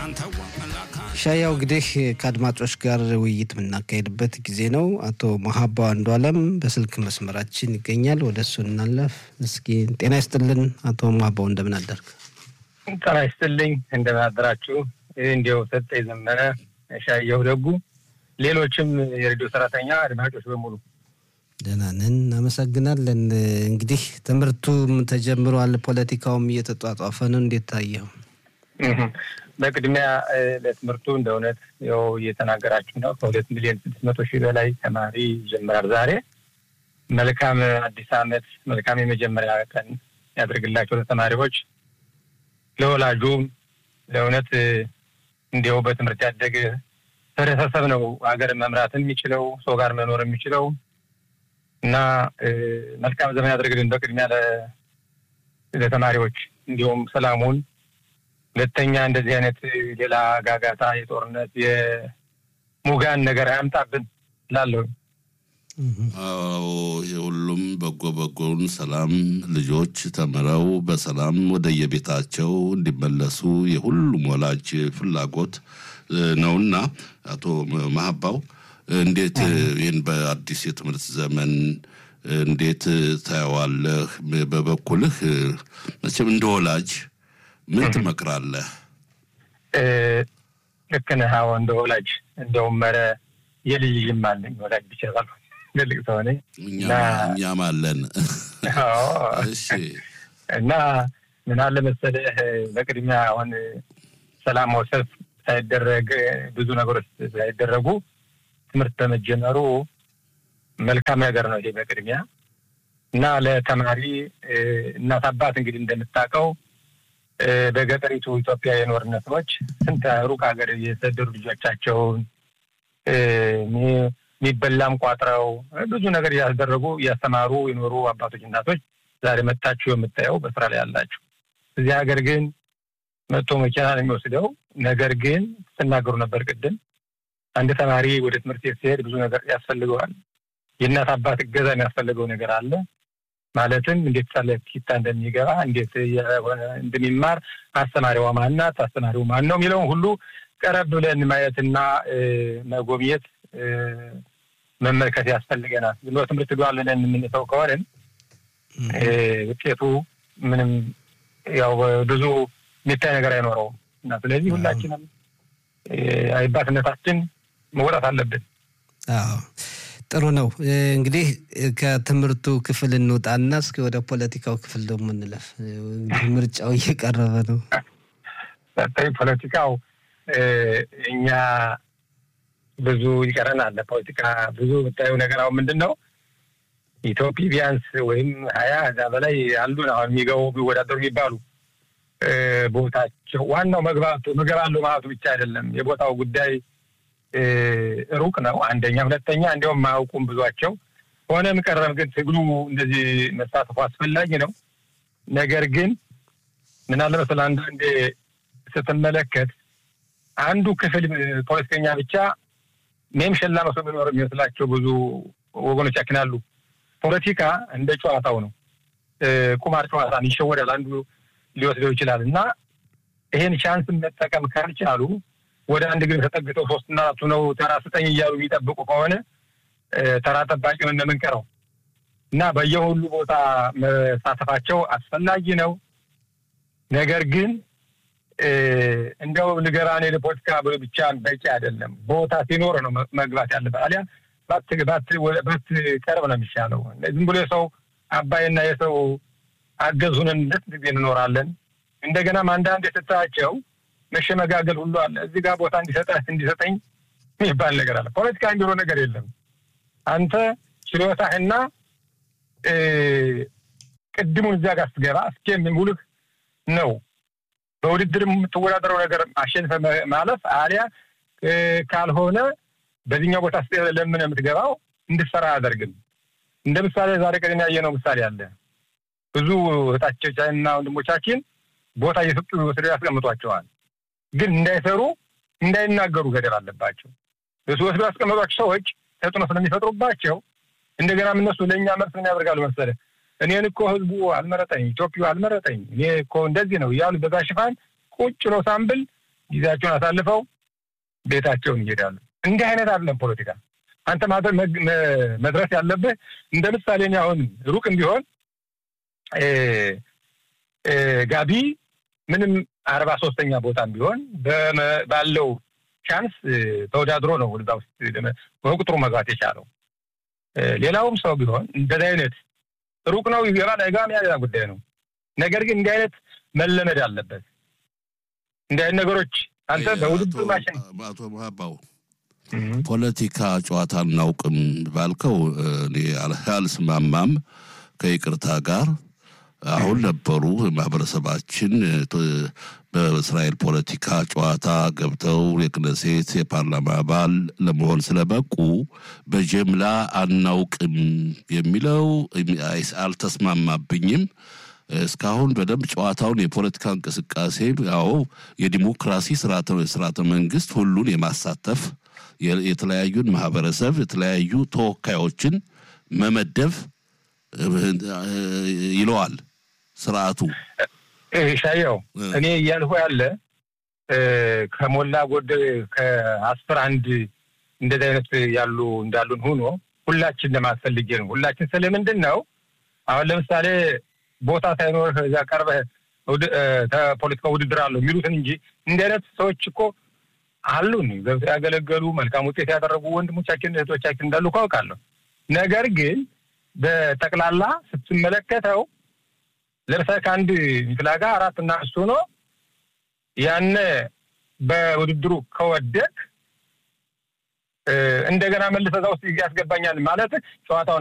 ሻያው እንግዲህ ከአድማጮች ጋር ውይይት የምናካሄድበት ጊዜ ነው። አቶ መሀባው አንዱ አለም በስልክ መስመራችን ይገኛል። ወደ እሱ እናለፍ። እስኪ ጤና ይስጥልን አቶ መሀባው እንደምን አደርግ? ጤና ይስጥልኝ እንደምን አደራችሁ? እንዲያው ሰጠ የዘመነ ሻየው ደጉ፣ ሌሎችም የሬዲዮ ሰራተኛ አድማጮች በሙሉ ደህና ነን፣ እናመሰግናለን። እንግዲህ ትምህርቱም ተጀምሯል፣ ፖለቲካውም እየተጧጧፈ ነው። እንዴት ታየው? በቅድሚያ ለትምህርቱ እንደ እውነት ያው እየተናገራችሁ ነው። ከሁለት ሚሊዮን ስድስት መቶ ሺህ በላይ ተማሪ ይጀምራል ዛሬ። መልካም አዲስ ዓመት፣ መልካም የመጀመሪያ ቀን ያደርግላቸው ለተማሪዎች፣ ለወላጁም። ለእውነት እንዲያው በትምህርት ያደገ ህብረተሰብ ነው ሀገር መምራት የሚችለው ሰው ጋር መኖር የሚችለው እና መልካም ዘመን ያደርግልን በቅድሚያ ለተማሪዎች እንዲሁም ሰላሙን ሁለተኛ እንደዚህ አይነት ሌላ ጋጋታ የጦርነት የሙጋን ነገር አያምጣብን ላለሁ። አዎ የሁሉም በጎ በጎውን ሰላም ልጆች ተምረው በሰላም ወደ የቤታቸው እንዲመለሱ የሁሉም ወላጅ ፍላጎት ነውና አቶ መሀባው እንዴት ይህን በአዲስ የትምህርት ዘመን እንዴት ታየዋለህ? በበኩልህ መቼም እንደ ወላጅ ምን ትመክራለህ? ልክ ነህ። አዎ እንደ ወላጅ እንደውም ኧረ የልጅ ልጅም አለኝ ወላጅ ብቻ ሳልሆን ትልቅ ሰው ነኝ። እኛም አለን። እሺ እና ምን አለ መሰለህ በቅድሚያ አሁን ሰላማዊ ሰልፍ ሳይደረግ ብዙ ነገሮች ሳይደረጉ ትምህርት በመጀመሩ መልካም ነገር ነው ይሄ በቅድሚያ እና ለተማሪ እናት አባት እንግዲህ እንደምታውቀው በገጠሪቱ ኢትዮጵያ የኖርን ሰዎች ስንት ሩቅ ሀገር የሰደዱ ልጆቻቸውን የሚበላም ቋጥረው ብዙ ነገር እያስደረጉ እያስተማሩ የኖሩ አባቶች፣ እናቶች ዛሬ መታችሁ የምታየው በስራ ላይ ያላችሁ። እዚህ ሀገር ግን መጥቶ መኪና ነው የሚወስደው። ነገር ግን ስትናገሩ ነበር ቅድም አንድ ተማሪ ወደ ትምህርት ቤት ሲሄድ ብዙ ነገር ያስፈልገዋል። የእናት አባት እገዛ የሚያስፈልገው ነገር አለ። ማለትም እንዴት ሳለ ኪታ እንደሚገባ እንዴት እንደሚማር አስተማሪዋ ማናት፣ አስተማሪው ማን ነው የሚለውን ሁሉ ቀረብ ብለን ማየትና መጎብኘት መመልከት ያስፈልገናል። ዝም ብሎ ትምህርት ዷል ብለን የምንተው ከሆንን ውጤቱ ምንም ያው ብዙ የሚታይ ነገር አይኖረውም እና ስለዚህ ሁላችንም አይባትነታችን መውጣት አለብን። አዎ ጥሩ ነው። እንግዲህ ከትምህርቱ ክፍል እንውጣና እስኪ ወደ ፖለቲካው ክፍል ደግሞ እንለፍ። ምርጫው እየቀረበ ነው። በተለይ ፖለቲካው እኛ ብዙ ይቀረናል። ፖለቲካ ብዙ የምታየው ነገር አሁን ምንድን ነው ኢትዮጵያ ቢያንስ ወይም ሀያ እዛ በላይ አሉን አሁን የሚገቡ ቢወዳደሩ የሚባሉ ቦታቸው ዋናው መግባቱ ምገባለሁ ማለቱ ብቻ አይደለም። የቦታው ጉዳይ ሩቅ ነው። አንደኛ፣ ሁለተኛ እንዲያውም ማያውቁም ብዙቸው ሆነም ቀረም ግን ትግሉ እንደዚህ መሳተፉ አስፈላጊ ነው። ነገር ግን ምን አለ መሰለህ አንዳንዴ ስትመለከት አንዱ ክፍል ፖለቲከኛ ብቻ ሜም ሸላ መስሎ የሚኖር የሚመስላቸው ብዙ ወገኖቻችን አሉ። ፖለቲካ እንደ ጨዋታው ነው። ቁማር ጨዋታ ይሸወዳል። አንዱ ሊወስደው ይችላል እና ይሄን ቻንስ መጠቀም ካልቻሉ ወደ አንድ ግን ተጠግተው ሶስትና አራቱ ነው ተራ ስጠኝ እያሉ የሚጠብቁ ከሆነ ተራ ጠባቂ ነው እንደምንቀረው እና በየሁሉ ቦታ መሳተፋቸው አስፈላጊ ነው። ነገር ግን እንደው ንገራኔ ለፖለቲካ ብቻ በቂ አይደለም። ቦታ ሲኖር ነው መግባት ያለበት። አሊያ ባትቀርብ ነው የሚሻለው። ዝም ብሎ የሰው አባይና የሰው አገዙንን ለት ጊዜ እንኖራለን። እንደገናም አንዳንድ የስታቸው መሸመጋገል ሁሉ አለ። እዚህ ጋር ቦታ እንዲሰጠህ እንዲሰጠኝ የሚባል ነገር አለ። ፖለቲካ እንዲሮ ነገር የለም። አንተ ችሎታህና ቅድሙን እዚያ ጋር ስትገባ እስኪ ሙሉህ ነው በውድድር የምትወዳደረው ነገር አሸንፈ ማለፍ አሊያ ካልሆነ በዚህኛው ቦታ ስ ለምን የምትገባው እንድትሰራ አያደርግም። እንደ ምሳሌ ዛሬ ቀደም ያየነው ምሳሌ አለ። ብዙ እህቶቻችንና ወንድሞቻችን ቦታ እየሰጡ ወስደው ያስቀምጧቸዋል። ግን እንዳይሰሩ እንዳይናገሩ ገደብ አለባቸው። እሱ ወስደው ያስቀመጧቸው ሰዎች ተጽዕኖ ስለሚፈጥሩባቸው እንደገና እነሱ ለእኛ መልስ ምን ያደርጋሉ መሰለህ? እኔን እኮ ህዝቡ አልመረጠኝ፣ ኢትዮጵያ አልመረጠኝ፣ እኔ እኮ እንደዚህ ነው እያሉ በዛ ሽፋን ቁጭ ነው ሳምብል ጊዜያቸውን አሳልፈው ቤታቸውን ይሄዳሉ። እንዲህ አይነት አይደለም ፖለቲካ። አንተ መድረስ ያለብህ እንደ ምሳሌ እኔ አሁን ሩቅም ቢሆን ጋቢ ምንም አርባ ሶስተኛ ቦታም ቢሆን ባለው ቻንስ ተወዳድሮ ነው ወደዛ ውስጥ በቁጥሩ መግባት የቻለው። ሌላውም ሰው ቢሆን እንደዚህ አይነት ሩቅ ነው ይገባል አይገባም፣ ያ ሌላ ጉዳይ ነው። ነገር ግን እንዲህ አይነት መለመድ አለበት። እንዲህ አይነት ነገሮች አንተ በውድድር ማሽን አቶ መሀባው ፖለቲካ ጨዋታ አናውቅም ባልከው እኔ አልስማማም ከይቅርታ ጋር አሁን ነበሩ ማህበረሰባችን በእስራኤል ፖለቲካ ጨዋታ ገብተው የክነሴት የፓርላማ አባል ለመሆን ስለበቁ በጀምላ አናውቅም የሚለው አልተስማማብኝም። እስካሁን በደንብ ጨዋታውን የፖለቲካ እንቅስቃሴ ያው የዲሞክራሲ ስርዓተ መንግስት ሁሉን የማሳተፍ የተለያዩን ማህበረሰብ የተለያዩ ተወካዮችን መመደብ ይለዋል ስርዓቱ። ሻየው እኔ እያልሁ ያለ ከሞላ ጎደል ከአስር አንድ እንደዚህ አይነት ያሉ እንዳሉን ሆኖ ሁላችን ለማስፈልጌ ነው። ሁላችን ስለምንድን ነው አሁን ለምሳሌ ቦታ ሳይኖርህ እዚያ ቀርበህ ፖለቲካ ውድድር አለው የሚሉትን እንጂ እንዲህ አይነት ሰዎች እኮ አሉን ገብተው ያገለገሉ መልካም ውጤት ያደረጉ ወንድሞቻችን እህቶቻችን እንዳሉ እኮ አውቃለሁ። ነገር ግን በጠቅላላ ስትመለከተው ለምሳሌ ከአንድ ፍላጋ አራት እና አምስት ሆኖ ያነ በውድድሩ ከወደቅ እንደገና መልሰህ እዛ ውስጥ ያስገባኛል ማለት ጨዋታውን